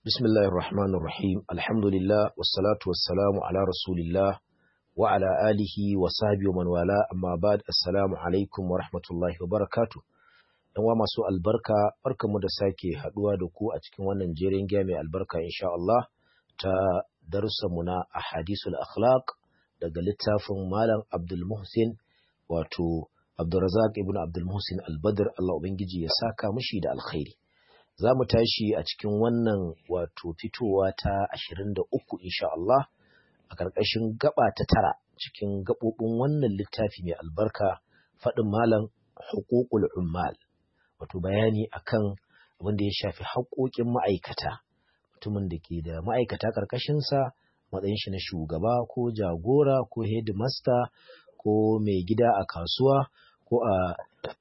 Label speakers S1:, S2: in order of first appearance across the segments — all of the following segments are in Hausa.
S1: بسم الله الرحمن الرحيم الحمد لله والصلاة والسلام على رسول الله وعلى آله وصحبه ومن والاه أما بعد السلام عليكم ورحمة الله وبركاته ‘Yan wa masu albarka, barkanmu da sake haɗuwa da ku a cikin wannan jerin giya mai albarka insha Allah ta darussanmu na ahadisul akhlaq daga littafin Malam Abdul Muhsin wato Abdulrazak ibn Abdul Muhsin Al-Badr Allah Ubangiji ya saka mushi da alkhairi. Za mu tashi a cikin wannan wato fitowa ta 23 insha Allah a ƙarƙashin gaba ta tara cikin gaɓoɓin wannan littafi mai albarka faɗin malam hukukul ummal wato bayani akan abin da ya shafi haƙoƙin ma'aikata mutumin da ke da ma'aikata ƙarƙashinsa matsayin shi na shugaba ko jagora ko headmaster ko mai gida a kasuwa ko a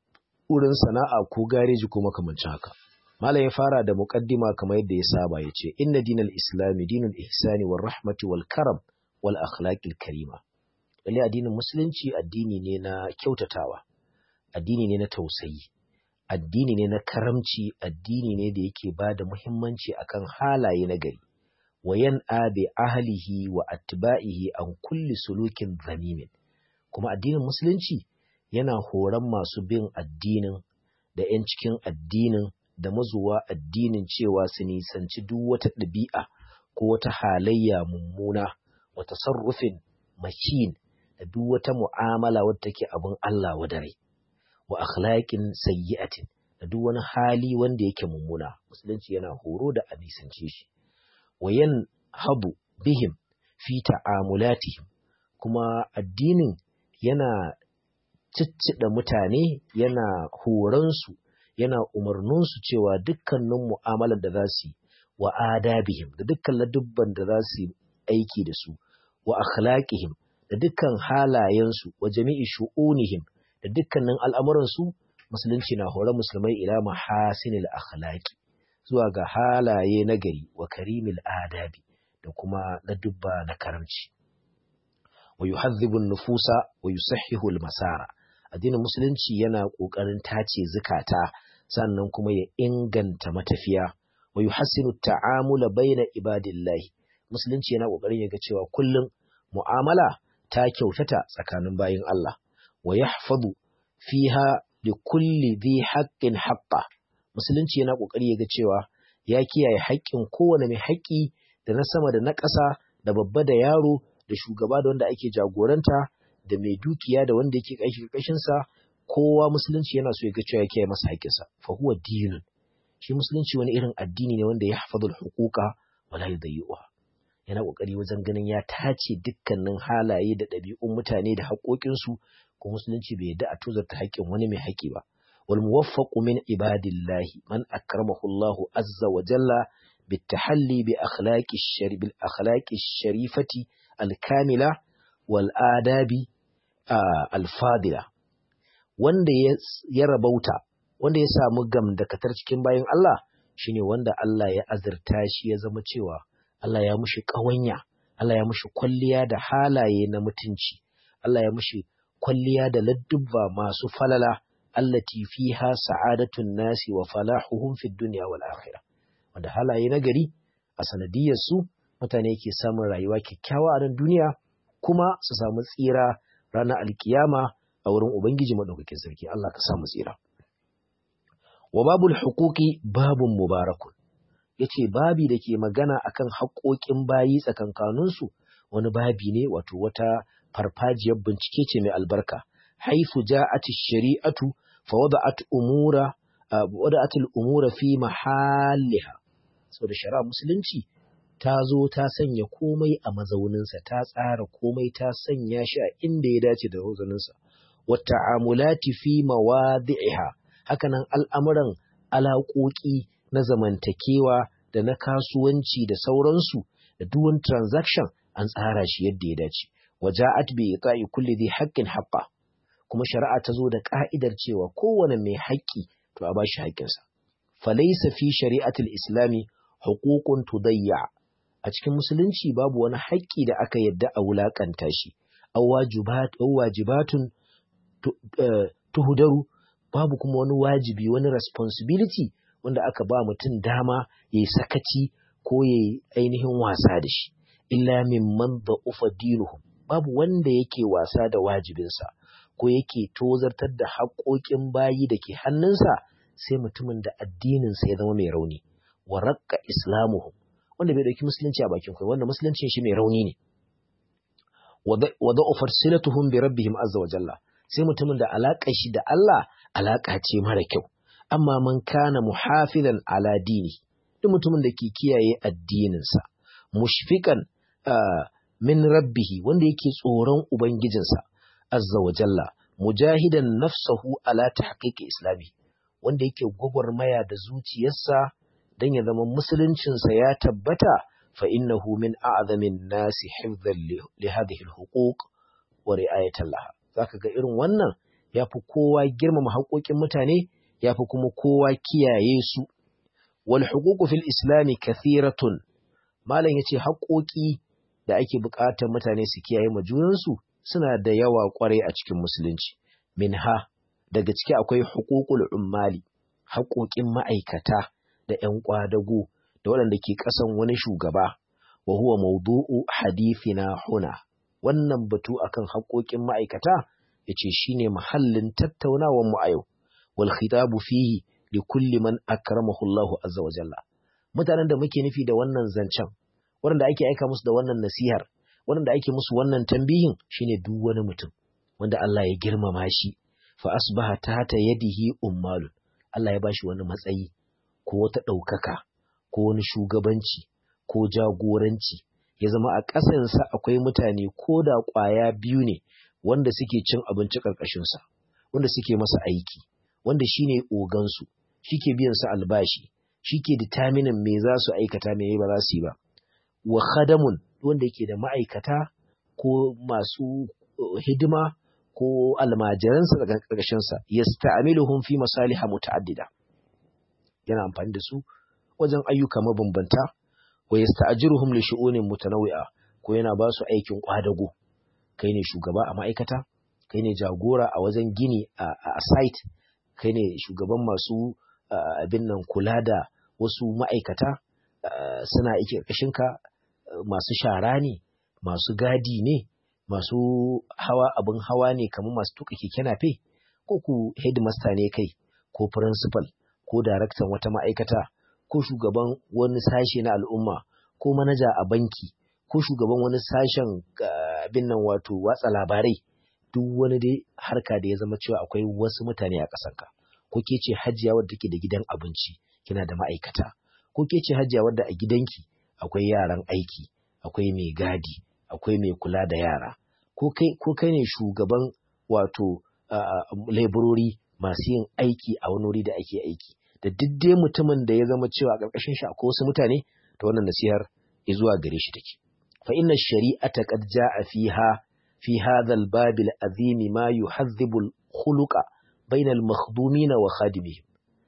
S1: wurin sana'a ko gareji ko makamancin haka Malam ya fara da muƙaddima kamar yadda ya saba ya ce, Inna dinal Islami dinul ihsani wal rahmati wal karam wal akhlaqil karima. Lalle addinin Musulunci addini ne na kyautatawa, addini ne na tausayi, addini ne na karamci, addini ne da yake ba da muhimmanci akan halaye na gari. Wa yan'a bi ahlihi wa atba'ihi an kulli sulukin zamimin. Kuma addinin Musulunci yana horon masu bin addinin da 'yan cikin addinin da mazuwa addinin cewa su nisanci duk wata ɗabi'a ko wata halayya mummuna wata sarrufin makin da duk wata mu'amala wadda take abin Allah wadare wa akhlaqin sayyi'atin da duk wani hali wanda yake mummuna musulunci yana horo da a nisance shi wa habu bihim fi ta'amulatihim kuma addinin yana ciccida mutane yana horonsu yana umarninsu cewa dukkanin mu'amalar da za su yi wa adabihim da dukkan ladubban da za su yi aiki da su wa akhlaqihim da dukkan halayensu wa jami'i shu'unihim da dukkanin al'amuransu musulunci na horon musulmai ila mahasinil akhlaqi zuwa ga halaye na gari wa karimil adabi da kuma ladubba na karamci wa yuhadhibu nufusa wa yusahhihu al-masara addinin musulunci yana ƙoƙarin tace zukata sannan kuma ya inganta matafiya wa yuhassinu ta'amula baina ibadillahi musulunci yana ƙoƙarin ya ga cewa kullum mu'amala ta kyautata tsakanin bayin Allah wa yahfazu fiha li kulli dhi haqqin haqqa musulunci yana ƙoƙari ya ga cewa ya kiyaye haƙƙin kowane mai haƙƙi da na sama da na ƙasa da babba da yaro da shugaba da wanda ake jagoranta da mai dukiya da wanda yake ƙashi ƙarƙashinsa kowa musulunci yana so ya ga cewa ya kiyaye masa haƙƙinsa fa huwa dinun shi musulunci wani irin addini ne wanda ya hafazul huquqa wala yudayyuha yana kokari wajen ganin ya tace dukkanin halaye da ɗabi'un mutane da haƙoƙinsu ko musulunci bai yadda a tozarta haƙƙin wani mai haƙƙi ba wal muwaffaqu min ibadillahi man akramahu Allahu azza wa jalla بالتحلي بأخلاق الشر... بالأخلاق الشريفة الكاملة والآداب Uh, alfadila wanda ya rabauta wanda ya samu gamdakatar cikin bayan Allah shine wanda Allah ya azurta shi ya zama cewa Allah ya mushi ƙawanya Allah ya mushi kwalliya da halaye na mutunci Allah ya mushi kwalliya da ladduba masu falala allati fiha sa'adatun nasi wa falahuhum fid dunya wal akhirah wanda halaye na gari a sanadiyar su mutane ke samun rayuwa kyakkyawa a nan duniya kuma su samu tsira ranar alkiyama a wurin Ubangiji maɗaukakin sarki Allah ka samu tsira. Wa babul hukuki babun mubarakun, ya ce babi da ke magana akan haƙoƙin bayi tsakankaninsu wani babi ne wato wata farfajiyar bincike ce mai albarka. Haifu ja'ati shari'atu fa wada'at umura wada'atul umura fi mahalliha. Saboda shari'a musulunci ta zo ta sanya komai a mazauninsa ta tsara komai ta sanya shi a inda ya dace da mazauninsa wata amulati fi mawadi'iha hakanan al'amuran alaƙoƙi na zamantakewa da na kasuwanci da sauransu da duwan transaction an tsara shi yadda ya dace waja'at bi ita'i kulli dhi haqqin haqqa kuma shari'a ta zo da ka'idar cewa kowane mai haƙƙi to a bashi haƙƙinsa falaysa fi shari'atil islami huququn tudayya a cikin musulunci babu wani haƙƙi da aka yadda a wulaƙanta shi, au wajibatun tuhudaru babu kuma wani wajibi wani responsibility wanda aka ba mutum dama ya yi sakaci ko ya ainihin wasa da shi illa mimman da'ufa dinuhum babu wanda yake wasa da wajibinsa ko yake tozartar da haƙoƙin bayi da ke hannunsa sai mutumin da addininsa ya zama mai rauni wa raqqa islamuhum wanda bai dauki musulunci a bakin kai wanda musuluncin shi mai rauni ne wa da'ufar silatuhum bi rabbihim azza wa jalla sai mutumin da alaƙar shi da Allah alaƙa ce mara kyau amma man kana muhafizan ala dini duk mutumin da ke kiyaye addininsa mushfiqan min rabbihi wanda yake tsoron ubangijinsa azza wa jalla mujahidan nafsahu ala tahqiqi islami wanda yake gwagwarmaya da zuciyarsa dan ya zama musuluncinsa ya tabbata fa innahu min a'zamin nasi hifdhan li hadhihi al-huquq wa ri'ayatan laha zaka ga irin wannan yafi kowa girmama haƙoƙin mutane yafi kuma kowa kiyaye su wal huququ fil islami kathiratun malam yace haƙoƙi da ake buƙatar mutane su kiyaye ma junansu suna da yawa ƙwarai a cikin musulunci minha daga ciki akwai huququl ummali haƙoƙin ma'aikata da ƴan ƙwadago da waɗanda ke ƙasan wani shugaba wa huwa mawdu'u hadithina huna wannan batu akan haƙoƙin ma'aikata yace shine mahallin tattaunawar mu a yau wal khitabu fihi li kulli man akramahu Allahu azza wa jalla mutanen da muke nufi da wannan zancen waɗanda ake aika musu da wannan nasihar waɗanda ake musu wannan tambihin shine duk wani mutum wanda Allah ya girmama shi fa asbaha tata yadihi ummalun Allah ya bashi wani matsayi ko wata ɗaukaka ko wani shugabanci ko jagoranci ya zama a ƙasansa akwai mutane ko da ƙwaya biyu ne wanda suke cin abinci ƙarƙashinsa wanda suke masa aiki wanda shine ogansu shi ke biyan su albashi shi ke determinin me za su aikata me ba za su yi ba wa khadamun wanda yake da ma'aikata ko masu hidima ko almajiransa daga ƙarƙashinsa yasta'miluhum fi masaliha muta'addida yana amfani da su wajen ayyuka mabambanta wa yasta'jiruhum li shu'unin mutanawwi'a ko yana ba su aikin kwadago kai ne shugaba a ma'aikata kai ne jagora a wajen gini a site kai ne shugaban masu abin nan kula da wasu ma'aikata suna aiki ka masu shara ne masu gadi ne masu hawa abin hawa ne kamar masu tuka keke nafe ko ku headmaster ne kai ko principal ko daraktan wata ma'aikata ko shugaban wani sashe na al'umma ko manaja a banki ko shugaban wani sashen abin nan wato watsa labarai duk wani dai harka da ya zama cewa akwai wasu mutane a ƙasarka ko ke ce hajiya wadda take da gidan abinci kina da ma'aikata ko ke ce hajiya wadda a gidanki akwai yaran aiki akwai mai gadi akwai mai kula da yara ko kai ko kai ne shugaban wato laborori masu yin aiki a wani wuri da ake aiki da duk dai mutumin da ya zama cewa a ƙarƙashin shi akwai wasu mutane ta wannan nasihar ya zuwa gare shi take fa inna shari'ata qad ja'a fiha fi hadha al-bab al-azim ma yuhadhibu al-khuluqa bayna al-makhdumin wa khadimihim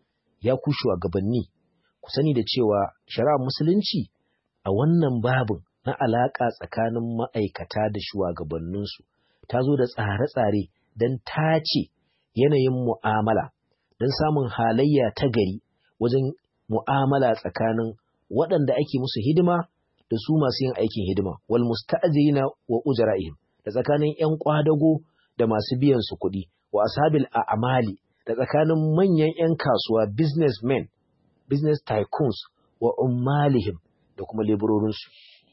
S1: ya ku shugabanni ku sani da cewa shari'ar musulunci a wannan babin na alaka tsakanin ma'aikata da shugabanninsu ta zo da tsare-tsare don tace yanayin mu'amala don samun halayya ta gari wajen mu'amala tsakanin waɗanda ake musu hidima da su masu yin aikin hidima wal musta'jirina wa ujra'ihim da tsakanin ƴan kwadago da masu biyan su kuɗi wa ashabil a'mali da tsakanin manyan ƴan kasuwa businessmen business tycoons wa ummalihim da kuma leburorin su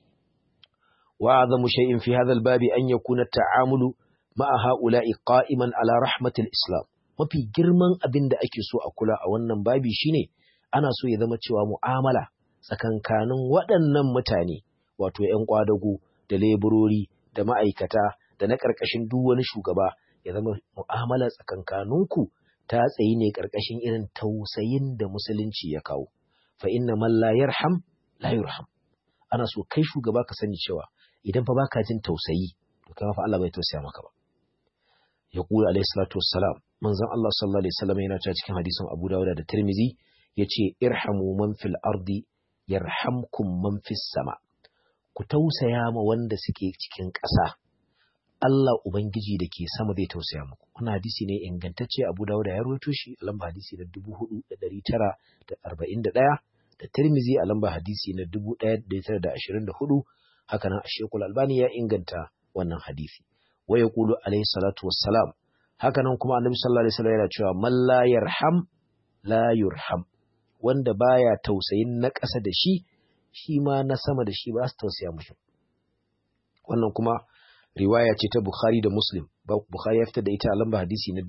S1: wa azamu shay'in fi hadha al-babi an yakuna at-ta'amulu ma'a ha'ula'i qa'iman ala rahmatil islam mafi girman abin da ake so a kula a wannan babi shine ana so ya zama cewa mu'amala tsakankanin waɗannan mutane wato ‘yan kwadago da leburori da ma'aikata da na ƙarƙashin duk wani shugaba ya zama mu'amala tsakankaninku ta tsayi ne ƙarƙashin irin tausayin da musulunci ya kawo fa inna man la yarham la yurham ana so kai shugaba ka sani cewa idan fa baka jin tausayi to kai fa Allah bai tausaya maka ba yaqulu alayhi salatu wassalam manzon Allah sallallahu alaihi wasallam yana cewa cikin hadisin Abu Dawud da Tirmidhi yace irhamu man fil ardi yarhamkum man fis sama ku tausaya ma wanda suke cikin ƙasa Allah ubangiji da ke sama zai tausaya muku wannan hadisi ne ingantacce Abu Dawud ya rawaito shi lamba hadisi na 4941 da Tirmizi a lamba hadisi na 1924 haka nan Sheikhul Albani ya inganta wannan hadisi wa yaqulu alayhi salatu wassalam haka nan kuma Annabi sallallahu alaihi wasallam yana cewa man la yarham la yurham wanda baya tausayin na ƙasa da shi shi ma na sama da shi ba su tausaya mushi wannan kuma riwaya ce ta Bukhari da Muslim Bukhari ya fitar da ita a lamba hadisi na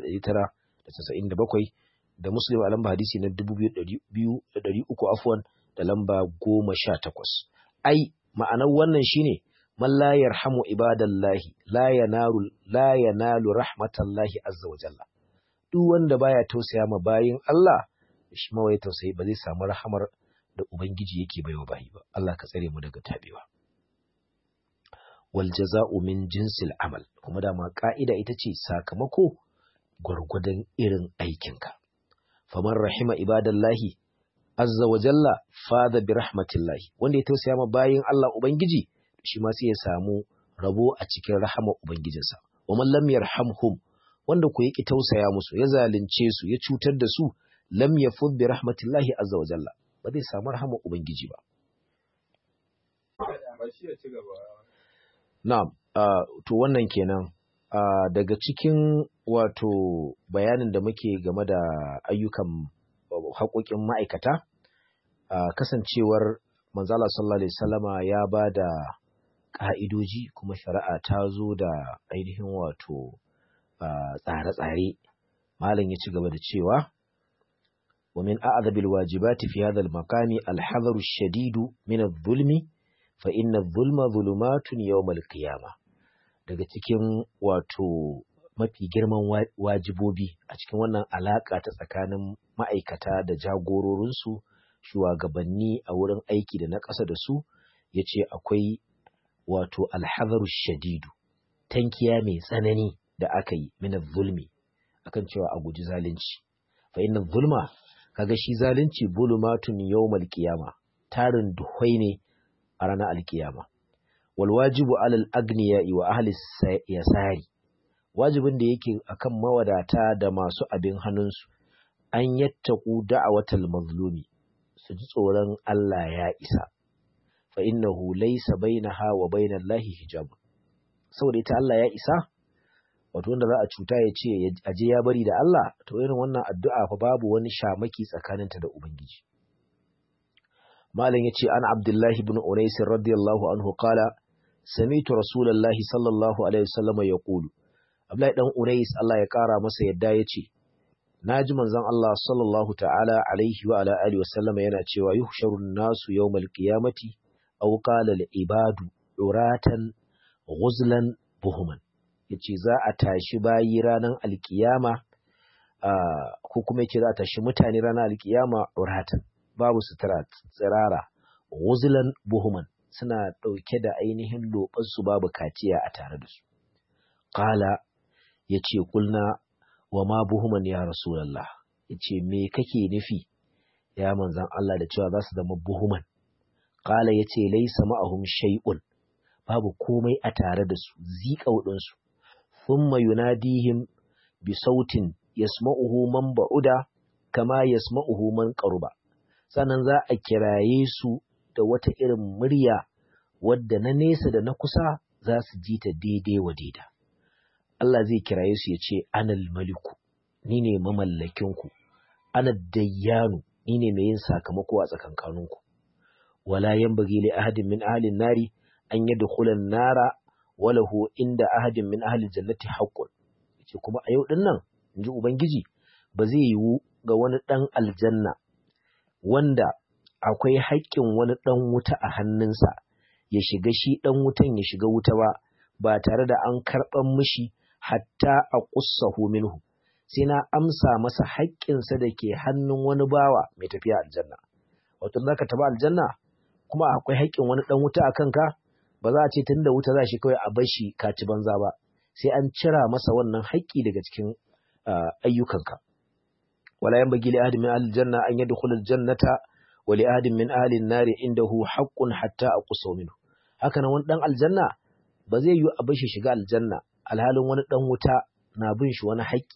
S1: 5997 da Muslim a lamba hadisi na 2300 afwan da lamba 18 ai ma'anar wannan shine man la yarhamu ibadallahi la yanalu la yanalu rahmatallahi azza wa jalla duk wanda baya tausaya ma bayin Allah shi ma wai tausayi ba zai samu rahamar da ubangiji yake baiwa bayi ba Allah ka tsare mu daga tabewa wal jaza'u min jinsil amal kuma dama ka'ida ita ce sakamako gwargwadon irin aikinka faman rahima ibadallahi azza wa jalla fada bi rahmatillahi wanda ya tausaya ma bayin Allah ubangiji shi ma sai ya samu rabo a cikin rahamar ubangijinsa wa man lam yarhamhum wanda ku yaki tausaya musu ya zalunce su ya cutar da su lam yafud bi rahmatillahi azza wa jalla ba zai samu rahamar ubangiji ba na'am uh, to wannan kenan uh, daga cikin wato bayanin da muke game da ayyukan haƙoƙin ma'aikata uh, kasancewar manzala sallallahu alaihi wasallama ya ba da ƙa'idoji kuma shari'a ta zo da ainihin wato tsare-tsare malam ya ci gaba da cewa ومن أعذب الواجبات في هذا المقام الحذر الشديد من الظلم فإن الظلم ظلمات يوم القيامة daga cikin wato mafi girman wajibobi a cikin wannan alaƙa ta tsakanin ma'aikata da jagororinsu shugabanni a wurin aiki da na ƙasa da su ya ce akwai wato alhazaru shadidu tankiya mai tsanani da aka yi mina zulmi akan cewa a guji zalunci fa inna zulma kaga shi zalunci bulumatun yawmal qiyama tarin duhwai ne a ranar alkiyama wal wajibu alal agniya wa ahli yasari wajibin da yake akan mawadata da masu abin hannunsu an yattaku da'awatal mazlumi su ji tsoron Allah ya isa fa innahu laysa bainaha wa bainallahi hijab saboda ita Allah ya isa wato wanda za a cuta ya ce aje ya bari da Allah to irin wannan addu'a fa babu wani shamaki tsakaninta da ubangiji malam yace an abdullahi ibn unais radiyallahu anhu qala sami'tu rasulullahi sallallahu alaihi wasallam yaqulu abdullahi dan unais Allah ya kara masa yadda yace naji manzon Allah sallallahu ta'ala alaihi wa ala alihi wasallam yana cewa yuhsharun nasu yawmal qiyamati aw qala al ibadu uratan ghuzlan buhuman yace za a tashi bayi ranar alkiyama ko kuma yace za a tashi mutane ranar alkiyama uratan babu sutura tsirara ghuzlan buhuman suna ɗauke da ainihin loɓarsu babu kaciya a tare da su qala yace kulna wa ma buhuman ya rasulallah ya ce me kake nufi ya manzan Allah da cewa za su zama buhuman ƙala ya ce laisa ma'ahum shay'un babu komai a tare da su zika waɗansu thumma yunadihim bi sautin yasma'uhu man ba'uda kama yasma'uhu man qaruba sannan za a kiraye su da wata irin murya wadda na nesa da na kusa za su ji ta daidai wa daida Allah zai kiraye su ya ce anal maliku ni ne mamallakinku ana dayyanu ni ne mai yin sakamako a tsakankaninku wala yanbaghi li ahadin min ahli nari an yadkhula nara walahu inda ahadin min ahli jannati haqqun yace kuma a yau dinnan inji ubangiji ba zai yiwu ga wani dan aljanna wanda akwai haƙƙin wani dan wuta a hannunsa ya shiga shi dan wutan ya shiga wuta ba ba tare da an karɓan mishi hatta a ƙussahu minhu sai na amsa masa haƙƙinsa da ke hannun wani bawa mai tafiya aljanna wato za ka taɓa aljanna kuma akwai haƙƙin wani ɗan wuta a kanka ba za a ce tun da wuta za shi kawai a bar shi ka ci banza ba sai an cira masa wannan haƙƙi daga cikin ayyukanka wala yan bagi li ahadin min ahli janna an yadkhula aljannata wa li ahadin min ahli an-nari indahu haqqun hatta aqusahu minhu haka nan wani dan aljanna ba zai yi a bar shi shiga aljanna alhalin wani ɗan wuta na bin shi wani haƙƙi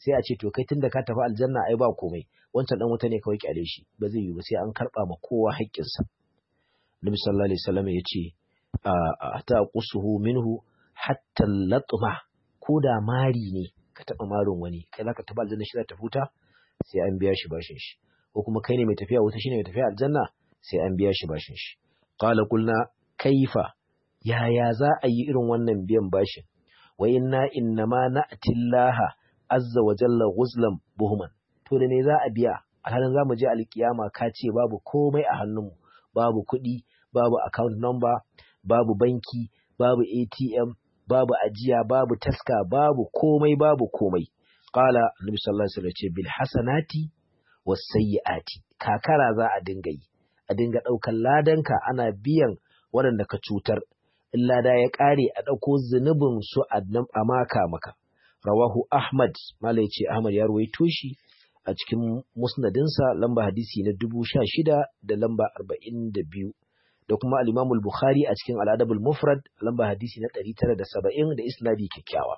S1: sai a ce to kai tunda ka tafi aljanna ai ba komai wancan dan wuta ne kawai kyale shi ba zai yi ba sai an karba ma kowa haƙƙinsa Nabi sallallahu alaihi wasallam ya ce a ta qusuhu minhu hatta latma ko da mari ne ka taba marin wani kai zaka tafi aljanna shi za ta futa sai an biya shi bashin shi ko kuma kai ne mai tafiya wuta shine mai tafiya aljanna sai an biya shi bashin shi qala qulna kaifa yaya za a yi irin wannan biyan bashin wa inna innama na'ti Allah azza wa jalla ghuzlan buhman to da ne za a biya alhalin za mu je alkiyama ka ce babu komai a hannunmu babu kuɗi babu account number babu banki babu ATM babu ajiya babu taska babu komai babu komai qala annabi sallallahu alaihi wasallam ce bil hasanati was sayyiati kakara za a dinga yi a dinga ɗaukan ladanka ana biyan waɗanda ka cutar in lada ya ƙare a ɗauko zunubin su a maka maka rawahu ahmad mala ya ce ahmad ya ruwaito shi a cikin musnadinsa lamba hadisi na dubu sha shida da lamba arba'in da biyu da kuma al'imamul bukhari a cikin al'adabul mufrad lamba hadisi na ɗari tara da saba'in da isnadi kyakkyawa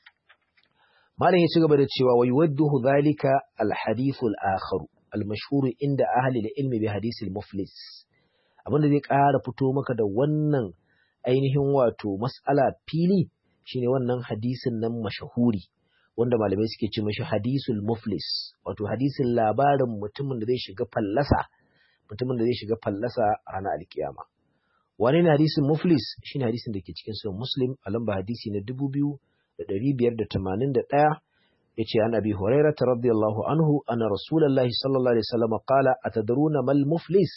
S1: malam ya ci gaba da cewa wai wadduhu zalika al-hadithul akharu al-mashhur inda ahli al-ilmi bi hadisil muflis abinda zai ƙara fito maka da wannan ainihin wato mas'ala fili shine wannan hadisin nan mashahuri wanda malamai suke ce mashi hadisul muflis wato hadisin labarin mutumin da zai shiga fallasa mutumin da zai shiga fallasa a ranar alkiyama wani ne hadisin muflis shine hadisin da ke cikin sunan muslim a lamba hadisi na dubu biyu da ɗari biyar da tamanin da ɗaya ya ce an abi huraira ta radiyallahu anhu ana rasulallahi sallallahu alaihi wasallam qala atadruna mal muflis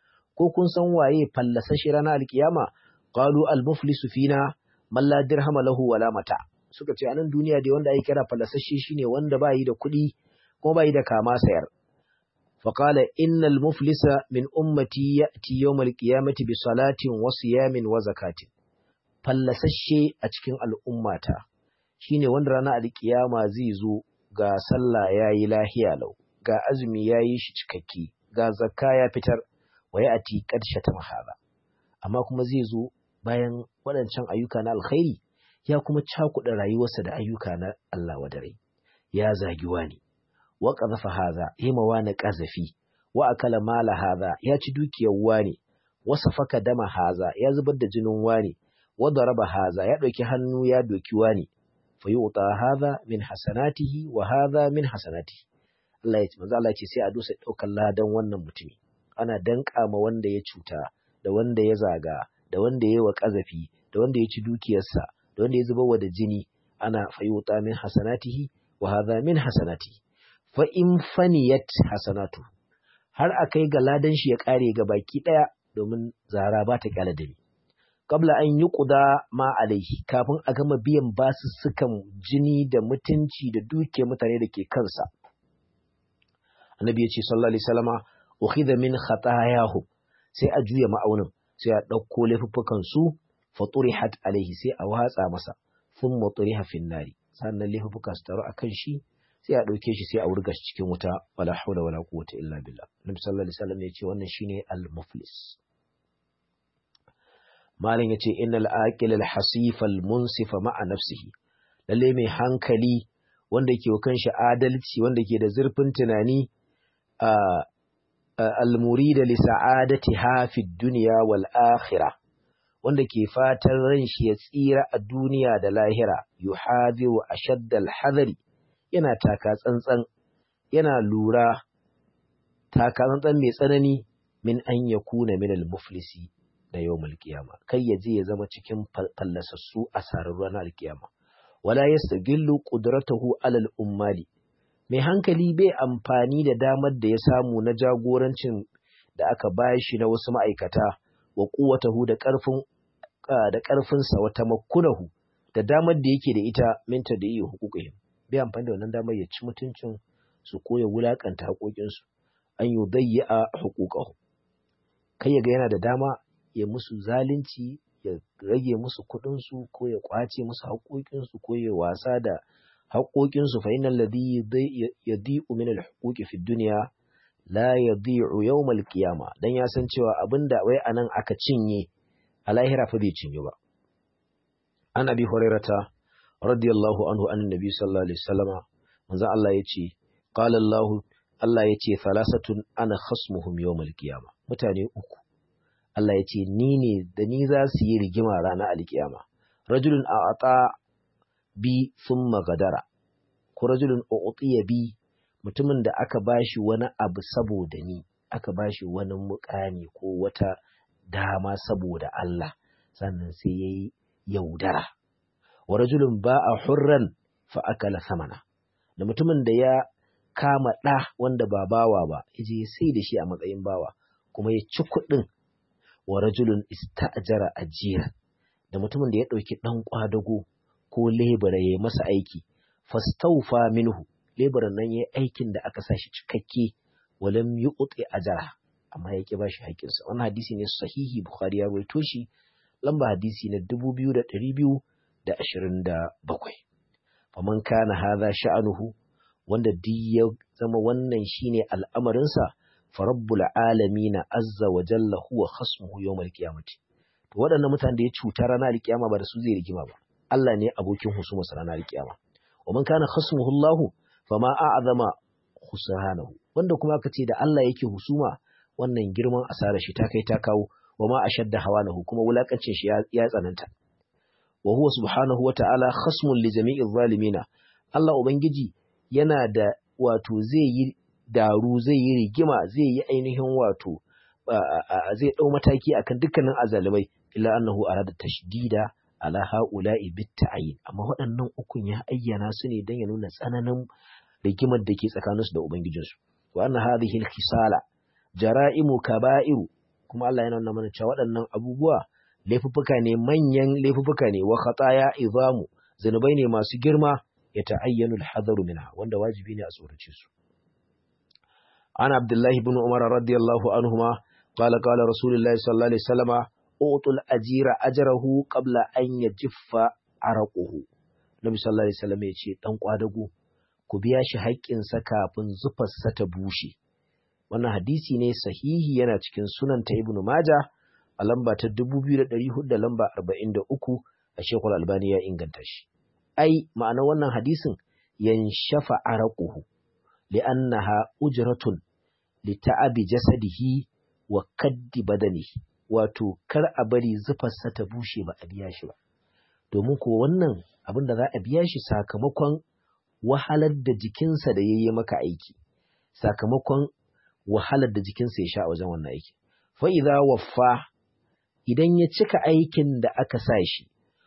S1: ko kun san waye fallasa shi ranar alkiyama qalu al muflisu fina man la dirhama lahu wala mata suka ce a nan duniya dai wanda ake kira falasashe shine wanda ba yi da kuɗi kuma ba yi da kama sayar faƙala innal muflisa min ummati ya'ti yawmal qiyamati bi salatin wa siyamin wa zakatin fallasashe a cikin al'ummata shine wanda ranar alkiyama zai zo ga sallah yayi lahiya lau ga azumi yayi shi cikakke ga zakka ya fitar wa ya'ti qad shatama hada amma kuma zai zo bayan waɗancan ayyuka na alkhairi ya kuma cakuɗa rayuwarsa da ayyuka na Allah wadare ya zagi wani wa qazafa hadha yima wani qazafi wa akala mala hadha ya ci dukiyar wani wa safaka dama hadha ya zubar da jinin wani wa daraba hadha ya ɗauki hannu ya doki wani fa yu'ta hadha min hasanatihi wa hadha min hasanatihi Allah ya ce manzo Allah ya ce sai a dusa ɗaukar ladan wannan mutumi ana danka ma wanda ya cuta da wanda ya zaga da wanda ya yi wa ƙazafi da wanda ya ci dukiyarsa da wanda ya zuba wa da jini ana fayuta min hasanatihi wa hadha min hasanatihi fa in faniyat hasanatu har akai ga ladan shi ya kare ga baki daya domin zara ba ta kyala dare qabla an yuqda ma alaihi kafin a gama biyan basussukan jini da mutunci da dukiyar mutane da ke kansa annabi ya ce sallallahu alaihi wasallama ukhidha min khatayahum sai a juya ma'aunin sai a ɗauko laifuffukan su faturihat alaihi sai a watsa masa sun maturiha fin nari sannan laifuffuka su taru akan shi sai a ɗauke shi sai a wurga shi cikin wuta wala haula wala quwwata illa billah nabi sallallahu alaihi wasallam ya ce wannan shine al muflis malam yace innal aqil al hasif al munsifa ma'a nafsihi lalle mai hankali wanda ke kan shi adalci wanda ke da zurfin tunani a al-murida li sa'adatiha fi dunya wal akhirah wanda ke fatan ran shi ya tsira a duniya da lahira yuhadiru ashadda al-hadari yana taka tsantsan yana lura taka tsantsan mai tsanani min an yakuna min al-muflisi da yawmul qiyama kai ya je ya zama cikin fallasassu a sarar ranar al-qiyama wala yastagillu qudratahu alal ummali mai hankali bai amfani da damar da ya samu na jagorancin da aka bashi na wasu ma'aikata wa kuwatahu da ƙarfin da ƙarfinsa wa tamakkunahu da damar da yake da ita minta da iya hukukuhim bai amfani da wannan damar ya ci mutuncin su ko ya wulakanta haƙoƙinsu an yi dayyi a hukukahu kai ya ga yana da dama ya musu zalunci ya rage musu kuɗinsu ko ya ƙwace musu haƙoƙinsu ko ya wasa da haƙoƙinsu fa innal ladhi yadi'u min al-huquqi fi dunya la yadi'u yawm al-qiyama dan ya san cewa abinda wai anan aka cinye a lahira fa bai cinye ba an abi hurairata radiyallahu anhu an nabi sallallahu alaihi wasallama manzo Allah ya ce qala Allah Allah ya ce falasatun ana khasmuhum yawmal qiyama mutane uku Allah ya ce ni ne da ni za su yi rigima ranar alkiyama rajulun a'ata bi thumma gadara ko rajulun u'tiya bi mutumin da aka bashi wani abu saboda ni aka bashi wani mukami ko wata dama saboda Allah sannan sai yayi yaudara wa rajulun ba'a hurran fa akala samana da mutumin da ya kama ɗa wanda ba bawa ba yaje ya sai da shi a matsayin bawa kuma ya ci kuɗin wa rajulun ista'jara ajira da mutumin da ya ɗauki ɗan kwadago ko lebura ya masa aiki fastaufa minhu leburan nan ya aikin da aka sa shi cikakke walam yuqti ajara amma ya ki bashi haƙƙinsa wannan hadisi ne sahihi bukhari ya rawaito shi lamba hadisi na 2227 faman kana hadha sha'anuhu wanda duk ya zama wannan shine al'amarinsa fa rabbul alamin azza wa jalla huwa khasmuhu yawmal qiyamati to waɗannan mutanen da ya cuta ranar alkiyama ba da su zai rigima ba Allah ne abokin husuma sa ranar alkiyama wa man kana khasmuhu Allah fama a'zama khusranahu wanda kuma aka ce da Allah yake husuma wannan girman asara shi ta kai ta kawo wa ma ashadda hawanahu kuma wulakancin shi ya tsananta wa huwa subhanahu wa ta'ala khasmun li jami'i zalimina Allah ubangiji yana da wato zai yi daru zai yi rigima zai yi ainihin wato zai dau mataki akan dukkanin azalimai illa annahu arada tashdida ala haula'i bit ta'yin amma waɗannan ukun ya ayyana su ne dan ya nuna tsananin rigimar da ke tsakaninsu da ubangijinsu wa anna hadhihi al-khisala jara'imu kaba'iru kuma Allah yana nuna mana cewa waɗannan abubuwa laifuffuka ne manyan laifuffuka ne wa khataya izamu zanubai ne masu girma ya ta'ayyanu al-hadaru minha wanda wajibi ne a tsorace su ana abdullahi ibn umar radiyallahu anhuma qala qala rasulullahi sallallahu alaihi wasallama utul ajira ajrahu qabla an yajiffa araquhu nabi sallallahu alaihi wasallam ya ce dan kwadago ku biya shi haƙƙinsa kafin zufarsa ta bushe wannan hadisi ne sahihi yana cikin sunan ta ibnu maja a lamba ta 2400 da lamba 43 a shekul albani ya inganta shi ai ma'ana wannan hadisin yanshafa araquhu li'annaha ujratun li ta'abi jasadihi wa kaddi badanihi wato kar a bari zufarsa ta bushe ba a biya shi ba domin ko wannan abin da za a biya shi sakamakon wahalar da jikinsa da yayi maka aiki sakamakon wahalar da jikinsa ya sha a wajen wannan aiki. Fa'iza waffa idan ya cika aikin da aka sa shi,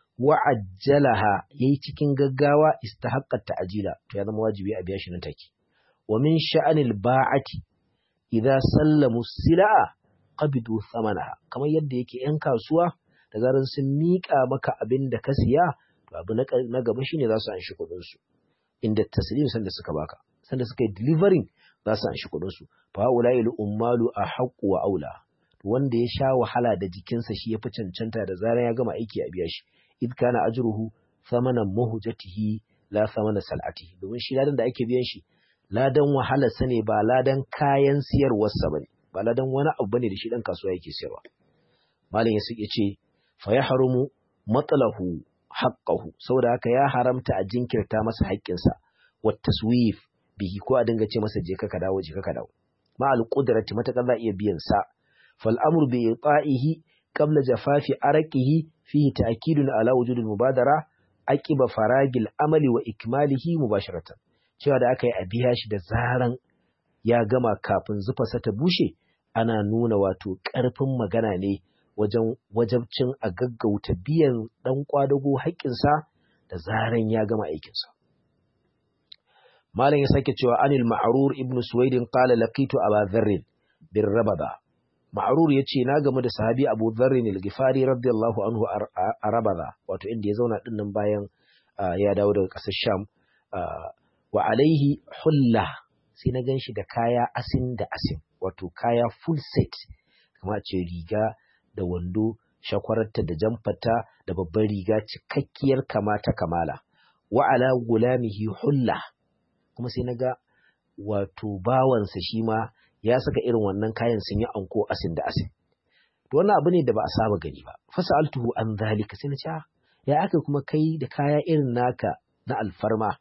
S1: wa'ajjalaha ya yi cikin gaggawa istahaqqat ta'ajila to ya zama wajibi a biya shi nan take. Wa min sha'anil ba'ati idza sallamu sila'a qabidu thamanaha kamar yadda yake ‘yan kasuwa da zaran sun miƙa maka abin da ka siya to abu na gaba shine za su an shi kuɗinsu inda taslim sanda suka baka sanda suka yi delivering za su an shi kuɗinsu fa ulai ummalu a haqqu wa aula wanda ya sha wahala da jikinsa shi ya fi cancanta da zarar ya gama aiki a biya shi id kana ajruhu thamanan muhjatihi la thamana sal'atihi domin shi ladan da ake biyan shi ladan wahala sa ne ba ladan kayan siyarwarsa bane ba ladan wani abu bane da shi dan kasuwa yake siyarwa malam ya suke ce fa yahrumu matlahu haqqahu saboda haka ya haramta a jinkirta masa haƙƙinsa wa taswif bihi ko a dinga ce masa je ka dawo je ka dawo ma al qudrati matakan za iya biyan sa fal amru bi ita'ihi qabla jafafi araqihi fihi ta'kidun ala wujud al mubadara aqiba faragil amali wa ikmalihi mubasharatan cewa da aka yi a biya shi da zaran ya gama kafin zufarsa ta bushe ana nuna wato ƙarfin magana ne wajen wajabcin a gaggauta biyan ɗan ƙwadago haƙƙinsa da zaran ya gama aikinsa. Malam ya sake cewa anil ma'arur ibn Suwaidin qala laqitu Aba Dharr bin Rabada. Ma'arur yace na gamu da sahabi Abu Dharr al-Ghifari radiyallahu anhu a Rabada wato inda ya zauna dinnan bayan ya dawo daga ƙasar Sham wa alaihi hulla sai na ganshi da kaya asin da asin wato kaya full set kamar ce riga da wando shakwararta da jamfata da babbar riga cikakkiyar kama ta kamala wa ala gulamihi hulla kuma sai naga wato bawansa shi ma ya saka irin wannan kayan sun yi anko asin da asin to wannan abu ne da ba a saba gani ba fasaltuhu an zalika sai na ce ya aka kuma kai da kaya irin naka na alfarma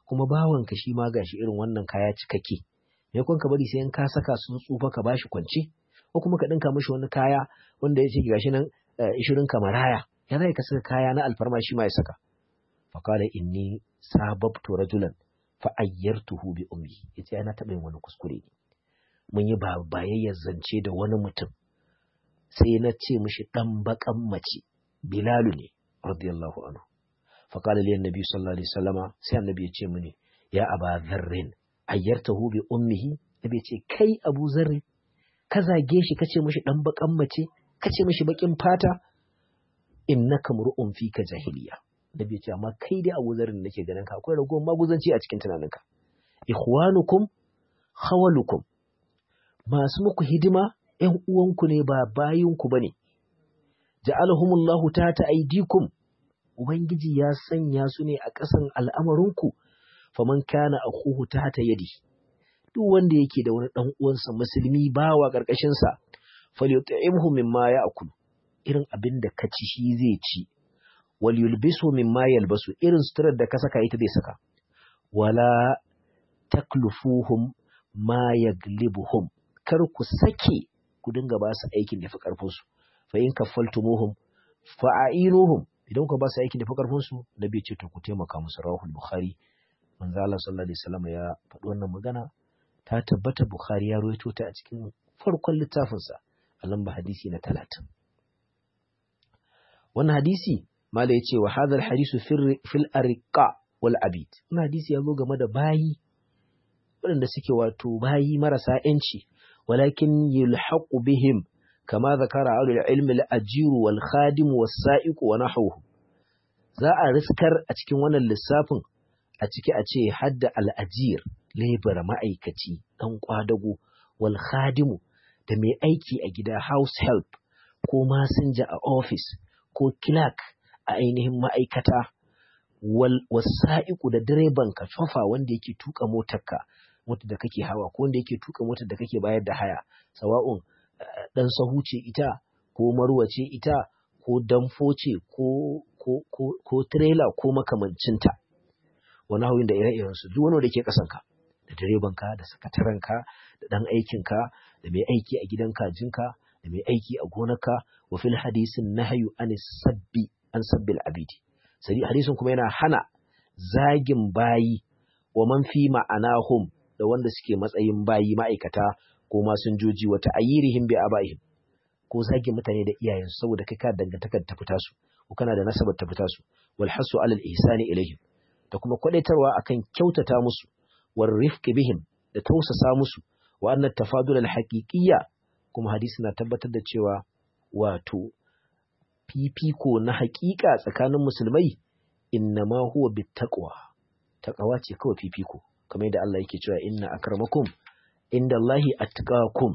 S1: kuma bawanka shi ma gashi irin wannan kaya cikakke me kun ka bari sai in ka saka sun tsufa ka bashi kwance ko kuma ka dinka mishi wani kaya wanda yace gashi nan ishirin kamaraya ya zai ka saka kaya na alfarma shi ma ya saka faqala inni sababtu rajulan fa ayyartuhu bi ummi yace ana taɓa yin wani kuskure ne mun yi bayayyar zance da wani mutum sai na ce mishi dan bakan mace bilalu ne radiyallahu anhu faqala li annabi sallallahu alaihi wasallama sai annabi ya ce mini ya aba dharrin ayyartahu bi ummihi nabi ya ce kai abu zarri ka zage shi kace mishi dan bakan mace kace mishi bakin fata innaka mur'un fika jahiliya nabi ya ce amma kai dai abu zarrin nake ganin ka akwai ragowar maguzanci a cikin tunaninka ikhwanukum khawalukum masu muku hidima ‘yan uwanku ne ba bayinku ba ne, ja'alahumullahu ta ta aidikum, Ubangiji ya sanya su ne a ƙasan al'amarinku, faman kana a kuhu ta ta yadi, duk wanda yake da wani ɗan uwansa musulmi bawa ƙarƙashinsa, falyut'imhu mimma ya akulu, irin abin da ka ci shi zai ci, wal yulbisu mimma yalbasu, irin suturar da ka saka ita zai saka, wala taklufuhum ma yaglibuhum, kar ku sake ku dinga ba su aikin da fi ƙarfinsu fa in kaffaltumuhum fa a'inuhum idan ku ba su aikin da fi ƙarfinsu da bai ce to ku taimaka musu rawahul bukhari manzo Allah sallallahu alaihi wasallam ya faɗi wannan magana ta tabbata bukhari ya rawaito ta a cikin farkon littafinsa a lamba hadisi na talatin wannan hadisi mala ya ce wa hadha hadisu fil ariqa wal abid wannan hadisi ya zo game da bayi waɗanda suke wato bayi marasa ‘yanci, walakin yulhaqu bihim kama zakara ahlul ilmi al-ajiru wal khadimu was sa'iqu wa nahwuhu za a riskar a cikin wannan lissafin a ciki a ce hadda al-ajir labor ma'aikaci dan kwadago wal khadimu da mai aiki a gida house help ko masinja a office ko clerk a ainihin ma'aikata wal wasa'iqu da direban ka tsofa wanda yake tuka motarka motar da kake hawa ko wanda yake tuka motar da kake bayar da haya sawa'un dan sahu ce ita ko marwa ce ita ko damfo ce ko ko ko ko trailer ko makamancinta wani hawin da ire-iren su duk wani da ke kasan ka da direban ka da sakataren ka da dan aikin ka da mai aiki a gidan kajinka da mai aiki a gonarka wa fil hadisin nahyu an sabbi an sabbil abidi sai hadisin kuma yana hana zagin bayi wa man fi ma'anahum da wanda suke matsayin bayi ma'aikata ko masinjoji wata ayyirihim bi abaihim ko zagin mutane da iyayensu saboda kai ka dangantakar ta fita su ko kana da nasabar ta fita su wal hasu alal ihsani ilaihim da kuma kwadaitarwa akan kyautata musu war rifqi bihim da tausasa musu wa anna tafadul al haqiqiyya kuma hadisi na tabbatar da cewa wato fifiko na haƙiƙa tsakanin musulmai innama huwa bittaqwa taqwa ce kawai fifiko kamar yadda Allah yake cewa inna akramakum inda Allahi attaqakum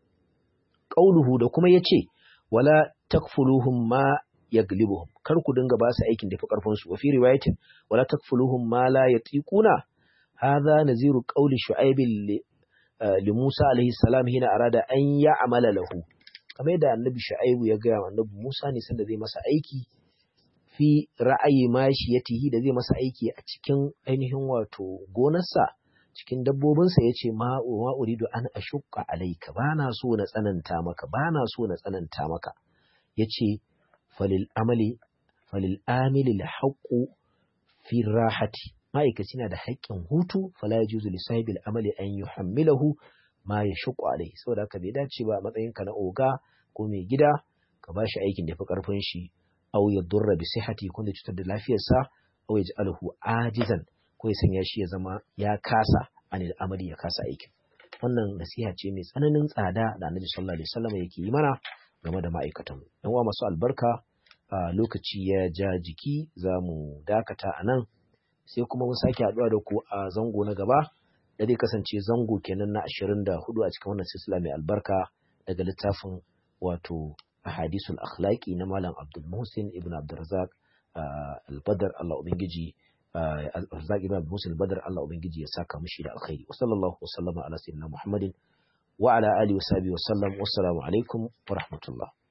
S1: qauluhu da kuma yace wala takfuluhum ma yaglibuhum kar ku dinga ba su aikin da fi karfin su wa fi riwayatin wala takfuluhum ma la yatiquna hadha naziru qauli shu'aib li Musa alaihi salam hina arada an ya'mala lahu kamar yadda annabi shu'aib ya ga annabi Musa ne sanda zai masa aiki fi ra'ayi mashiyatihi da zai masa aiki a cikin ainihin wato gonarsa cikin dabbobinsa ya ce ma uridu an ashukka alaika ba na so na tsananta maka ba na so na tsananta maka ya ce falil amali falil amili la haqqu fi rahati ma'aikaci na da haƙƙin hutu fala yajuzu li sahibil amali an yuhammilahu ma yashqu alaihi saboda haka bai dace ba a matsayinka na oga ko mai gida ka bashi aikin da fi karfin shi aw yadurra bi sihhati kun da cutar da lafiyarsa aw yaj'aluhu ajizan ko ya sanya shi ya zama ya kasa anil amali ya kasa aikin wannan nasiha ce mai tsananin tsada da Annabi sallallahu alaihi wasallam yake yi mana game da ma'aikatan yan uwa masu albarka a lokaci ya ja jiki za mu dakata a nan sai kuma mun sake haɗuwa da ku a zango na gaba da zai kasance zango kenan na ashirin da hudu a cikin wannan silsila mai albarka daga littafin wato ahadisul akhlaqi na malam Abdul Muhsin ibn Abdurrazzaq al-Badr Allah ubangiji al-Razzaq ibn Abdul Muhsin al-Badr Allah ubangiji ya saka mishi da alkhairi wa sallallahu wa sallama ala sayyidina Muhammadin wa ala alihi wa sahbihi wa sallam wassalamu alaikum wa rahmatullah